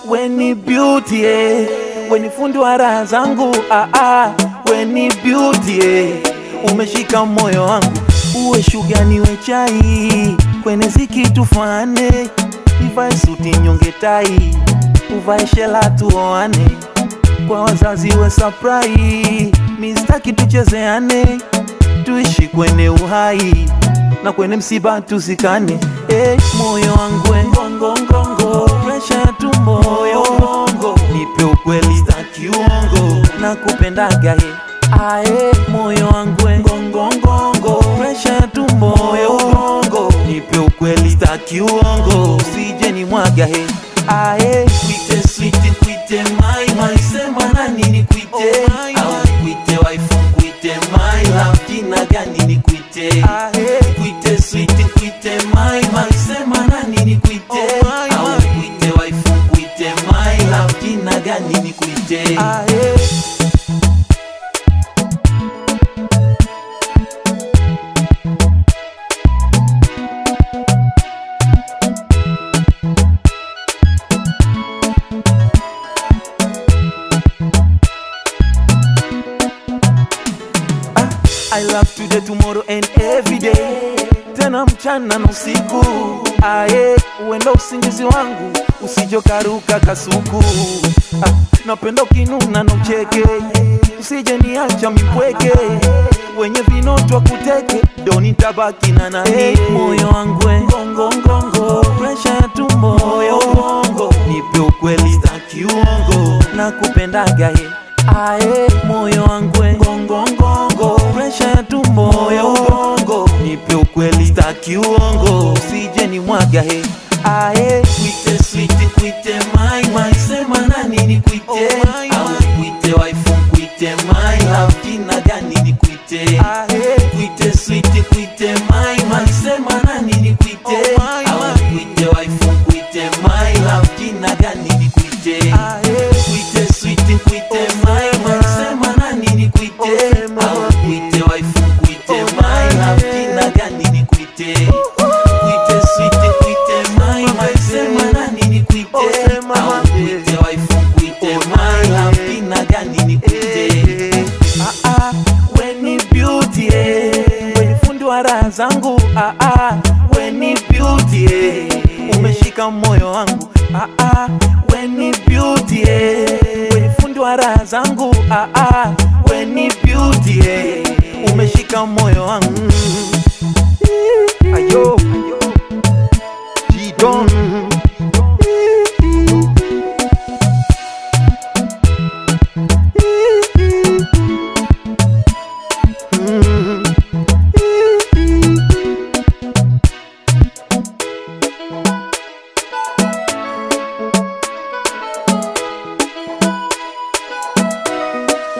weni beauty eh. weni fundi wa raha zangu ah, ah. weni beauty eh. umeshika moyo wangu uwe shuga niwe chai kwenye ziki tufane nivae suti nyonge tai uvae shela tuoane kwa wazazi we saprai mistaki tuchezeane tuishi kwenye uhai na kwenye msiba tusikane eh, moyo wangu we, ngongo ngongo presha ya tumbo moyo bongo nipe ukweli staki uongo na kupendaga he ae moyo wangu we, ngongo ngongo presha ya tumbo moyo bongo nipe ukweli staki uongo usije ni mwaga he ae Kwite sweet, kwite my my Sema nani ni kwite Oh, my, Au my. kwite wife, kwite my love Jina gani ni kwite ae Kwite sweet, kwite my my Sema nani ni kwite Oh, my, Au my. kwite wife, kwite my love Jina gani ni kwite ae I love today, tomorrow and every day, tena mchana na usiku. Aye, uenda usingizi wangu usijokaruka kasuku. Ah, napenda ukinuna na ucheke, usije niacha mipweke, wenye vinotwa kuteke, ndo nitabaki na nani. Moyo wangu we, ngongo ngongo, presha ya tumbo, moyo bongo, nipe ukweli staki uongo, na kupendaga ye ae moyo wangu we, ngongo ngongo presha ya tumbo moyo bongo nipe ukweli staki uongo usije ni mwaga he ae Kwite sweet, kwite my my Sema nani ni kwite Oh, my, Au my. kwite wife, kwite my love Jina gani ni kwite ae Kwite sweet, kwite my my Sema nani ni kwite Oh, my, Au my. kwite wife, kwite my love Jina gani ni kwite ae Kwite sweet, kwite my my Sema nani ni kwite Oh, sema. Au kwite wife, kwite my love Jina gani ni kwite Kwite sweet, kwite my my Sema nani ni kwite Oh, sema. Au kwite wife, kwite my love Jina gani ni kwite Ah, ah, weni beauty eh. weni fundi wa raha zangu ah, ah, weni beauty eh. umeshika moyo wangu ah, ah, weni beauty eh. weni fundi wa raha zangu ah, ah, weni beauty eh. umeshika moyo wangu ayo G-Don.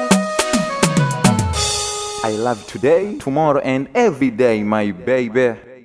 I love today, tomorrow, and every day, my baby.